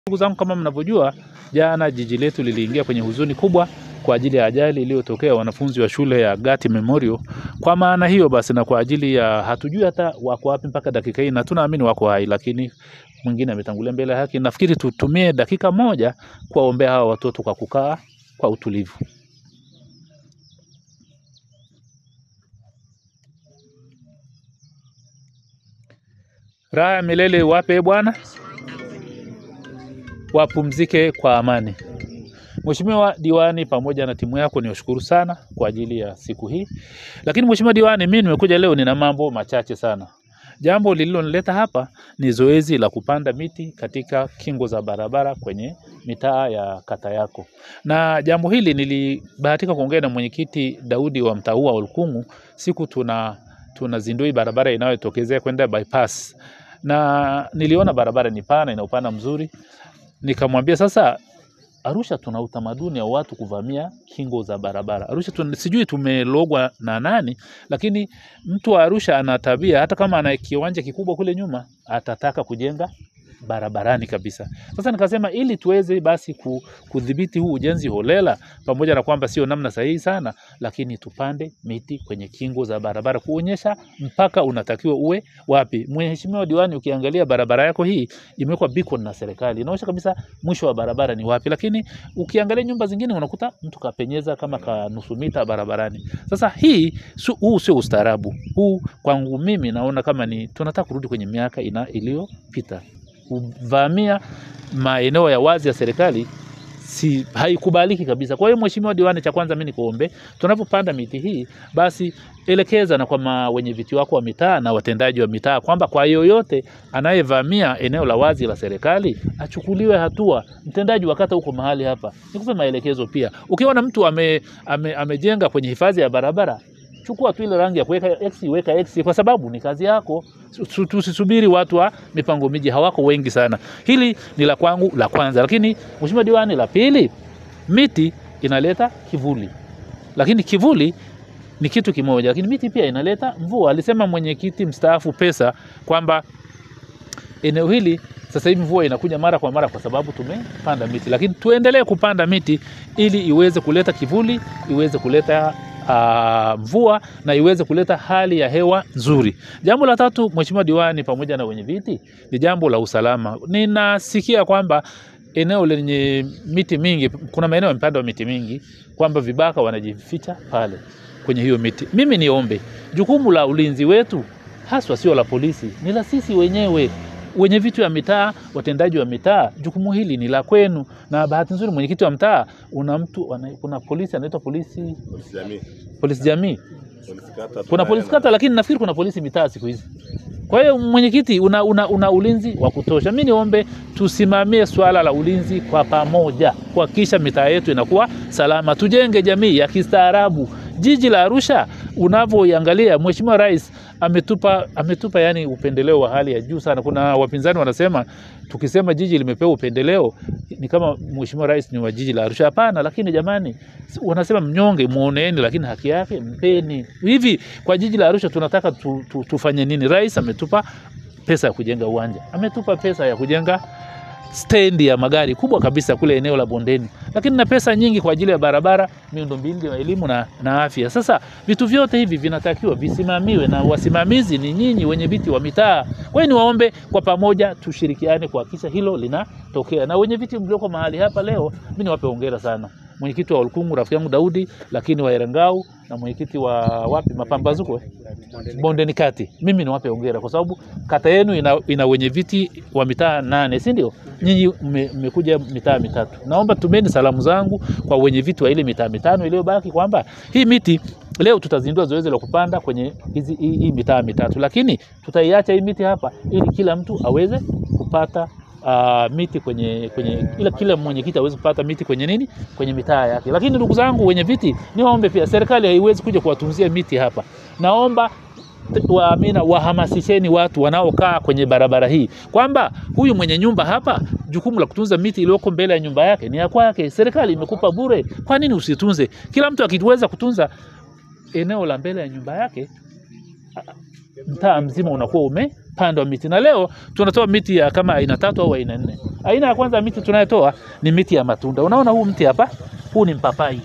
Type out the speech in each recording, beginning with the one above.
Ndugu zangu, kama mnavyojua, jana jiji letu liliingia kwenye huzuni kubwa kwa ajili ya ajali iliyotokea wanafunzi wa shule ya Gati Memorial. Kwa maana hiyo basi, na kwa ajili ya hatujui hata wako wapi mpaka dakika hii, na tunaamini wako hai, lakini mwingine ametangulia mbele ya haki. Nafikiri tutumie dakika moja kuwaombea hawa watoto kwa kukaa kwa utulivu. Raha ya milele wape Bwana, wapumzike kwa amani. Mheshimiwa Diwani pamoja na timu yako niwashukuru sana kwa ajili ya siku hii. Lakini Mheshimiwa Diwani, mimi nimekuja leo nina mambo machache sana. Jambo lililonileta hapa ni zoezi la kupanda miti katika kingo za barabara kwenye mitaa ya kata yako. Na jambo hili nilibahatika kuongea na mwenyekiti Daudi wa mtaa huu wa Olkungu siku tuna tunazindua barabara inayotokezea kwenda bypass. Na niliona barabara ni pana, ina upana mzuri. Nikamwambia sasa Arusha tuna utamaduni wa watu kuvamia kingo za barabara. Arusha tun, sijui tumelogwa na nani, lakini mtu wa Arusha ana tabia, hata kama ana kiwanja kikubwa kule nyuma, atataka kujenga barabarani kabisa. Sasa nikasema ili tuweze basi ku- kudhibiti huu ujenzi holela, pamoja na kwamba sio namna sahihi sana, lakini tupande miti kwenye kingo za barabara kuonyesha mpaka unatakiwa uwe wapi. Mheshimiwa Diwani, ukiangalia barabara yako hii imewekwa beacon na serikali, inaonyesha kabisa mwisho wa barabara ni wapi, lakini ukiangalia nyumba zingine unakuta mtu kapenyeza kama ka nusu mita barabarani. Sasa hii su, huu sio ustaarabu. Huu kwangu mimi naona kama ni tunataka kurudi kwenye miaka ina iliyopita. Kuvamia maeneo ya wazi ya serikali si haikubaliki kabisa. Kwa hiyo Mheshimiwa Diwani, cha kwanza mimi nikuombe, tunapopanda miti hii basi elekeza na kwa ma- wenye viti wako wa mitaa na watendaji wa mitaa kwamba kwa yoyote anayevamia eneo la wazi la serikali achukuliwe hatua. Mtendaji wa kata huko mahali hapa, nikupe maelekezo pia. Ukiona mtu ame, ame, amejenga kwenye hifadhi ya barabara chukua tu ile rangi ya kuweka X, weka X kwa sababu ni kazi yako. Su- Tusisubiri watu wa mipango miji, hawako wengi sana. Hili ni la kwangu la kwanza, lakini Mheshimiwa Diwani, la pili, miti inaleta kivuli, lakini kivuli ni kitu kimoja, lakini miti pia inaleta mvua. Alisema mwenyekiti mstaafu Pesa kwamba eneo hili sasa hivi mvua inakuja mara kwa mara kwa sababu tumepanda miti, lakini tuendelee kupanda miti ili iweze kuleta kivuli, iweze kuleta uh, mvua na iweze kuleta hali ya hewa nzuri. Jambo la tatu, Mheshimiwa Diwani pamoja na wenye viti, ni jambo la usalama. Ninasikia kwamba eneo lenye miti mingi, kuna maeneo yamepandwa miti mingi, kwamba vibaka wanajificha pale kwenye hiyo miti. Mimi niombe jukumu la ulinzi wetu haswa sio la polisi, ni la sisi wenyewe wenye vitu ya mitaa, watendaji wa mitaa, jukumu hili ni la kwenu. Na bahati nzuri mwenyekiti wa mtaa una mtu ana, kuna polisi anaitwa polisi Polisi jamii. polisi jamii, Polisi kata kuna tunaye polisi na- kata, lakini nafikiri kuna polisi mitaa siku hizi. Kwa hiyo mwenyekiti, una, una, una ulinzi wa kutosha. Mi niombe tusimamie swala la ulinzi kwa pamoja, kuhakikisha mitaa yetu inakuwa salama, tujenge jamii ya kistaarabu. Jiji la Arusha unavyoiangalia, Mheshimiwa Rais ametupa ametupa yani upendeleo wa hali ya juu sana. Kuna wapinzani wanasema tukisema jiji limepewa upendeleo ni kama Mheshimiwa Rais ni wa jiji la Arusha. Hapana, lakini jamani, si- wanasema mnyonge muoneeni, lakini haki yake mpeni. Hivi kwa jiji la Arusha tunataka tu, tu, tufanye nini? Rais ametupa pesa ya kujenga uwanja, ametupa pesa ya kujenga stendi ya magari kubwa kabisa kule eneo la bondeni, lakini na pesa nyingi kwa ajili ya barabara, miundombinu ya elimu na, na afya. Sasa vitu vyote hivi vinatakiwa visimamiwe na wasimamizi ni nyinyi wenye viti wa mitaa. Kwa hiyo niwaombe kwa pamoja tushirikiane kuhakikisha hilo linatokea, na wenye viti mlioko mahali hapa leo, mimi niwape hongera sana mwenyekiti wa Olkungu rafiki yangu Daudi, lakini wa Erangau na mwenyekiti wa wapi Mapambazuko eh? Bondeni Kati, mimi niwape hongera kwa sababu kata yenu ina, ina wenye viti wa mitaa nane, si ndio? Nyinyi mme- mmekuja mitaa mitatu. Naomba tumeni salamu zangu kwa wenye viti wa ile mitaa mitano iliyobaki kwamba hii miti leo tutazindua zoezi la kupanda kwenye hizi hii, hii mitaa mitatu, lakini tutaiacha hii miti hapa ili kila mtu aweze kupata uh, miti kwenye kwenye ila kila mwenyekiti aweze kupata miti kwenye nini kwenye mitaa yake. Lakini ndugu zangu wenye viti, niwaombe pia, serikali haiwezi kuja kuwatunzia miti hapa. Naomba waamina wahamasisheni watu wanaokaa kwenye barabara hii kwamba huyu mwenye nyumba hapa, jukumu la kutunza miti iliyoko mbele ya nyumba yake ni ya kwake. Serikali imekupa bure, kwa nini usitunze? Kila mtu akiweza kutunza eneo la mbele ya nyumba yake, mtaa mzima unakuwa ume kupandwa miti, na leo tunatoa miti ya kama aina tatu au aina nne. Aina ya kwanza ya miti tunayotoa ni miti ya matunda. Unaona huu mti hapa, huu ni mpapai.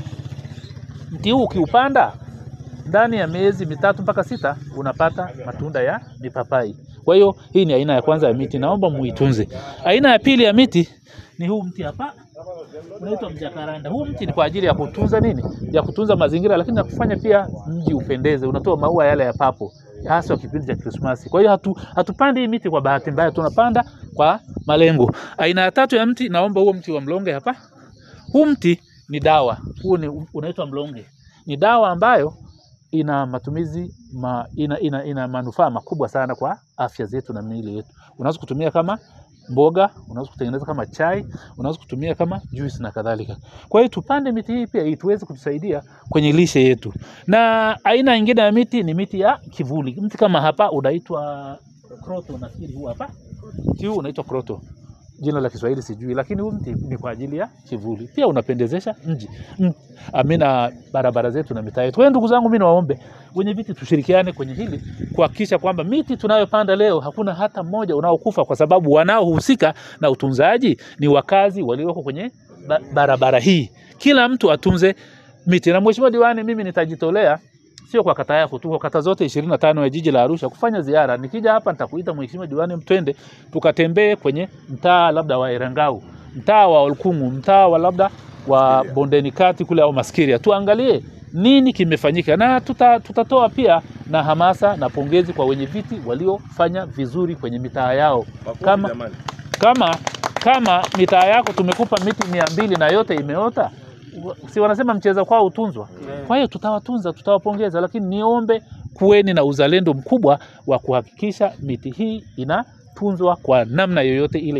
Mti huu ukiupanda ndani ya miezi mitatu mpaka sita unapata matunda ya mipapai. Kwa hiyo hii ni aina ya kwanza ya miti, naomba muitunze. Aina ya pili ya miti ni huu mti hapa unaitwa mjakaranda. Huu mti ni kwa ajili ya kutunza nini? Ya kutunza mazingira, lakini na kufanya pia mji upendeze. Unatoa maua yale ya papo hasa kipindi cha Krismasi. Kwa hiyo hatu, hatupandi hii miti kwa bahati mbaya, tunapanda kwa malengo. Aina ya tatu ya mti, naomba huo mti wa mlonge hapa. Huu mti ni dawa, huu ni unaitwa mlonge, ni dawa ambayo ina matumizi ma, ina, ina, ina manufaa makubwa sana kwa afya zetu na miili yetu. Unaweza kutumia kama mboga, unaweza kutengeneza kama chai, unaweza kutumia kama juice na kadhalika. Kwa hiyo tupande miti hii pia ili tuweze kutusaidia kwenye lishe yetu. Na aina nyingine ya miti ni miti ya kivuli. Mti kama hapa unaitwa kroto, nafikiri huu hapa. Mti huu unaitwa kroto. Jina la Kiswahili sijui, lakini huu mti ni kwa ajili ya kivuli. Pia unapendezesha mji. Mm, amina barabara zetu na mitaa yetu. Kwa hiyo ndugu zangu, mimi niwaombe wenye viti tushirikiane kwenye hili kuhakikisha kwamba miti tunayopanda leo hakuna hata mmoja unaokufa kwa sababu wanaohusika na utunzaji ni wakazi walioko kwenye ba barabara hii. Kila mtu atunze miti. Na mheshimiwa diwani, mimi nitajitolea sio kwa kata yako tu, kwa kata zote ishirini na tano ya jiji la Arusha kufanya ziara. Nikija hapa nitakuita mheshimiwa diwani, twende tukatembee kwenye mtaa labda wa Erangau, mtaa wa Olkungu, mtaa wa labda wa Bondeni Kati kule au Maskiria, tuangalie nini kimefanyika, na tuta, tutatoa pia na hamasa na pongezi kwa wenye viti waliofanya vizuri kwenye mitaa yao. Kama, kama, kama mitaa yako tumekupa miti mia mbili na yote imeota si wanasema mcheza kwao hutunzwa. Kwa hiyo tutawatunza, tutawapongeza, lakini niombe kuweni na uzalendo mkubwa wa kuhakikisha miti hii inatunzwa kwa namna yoyote ile.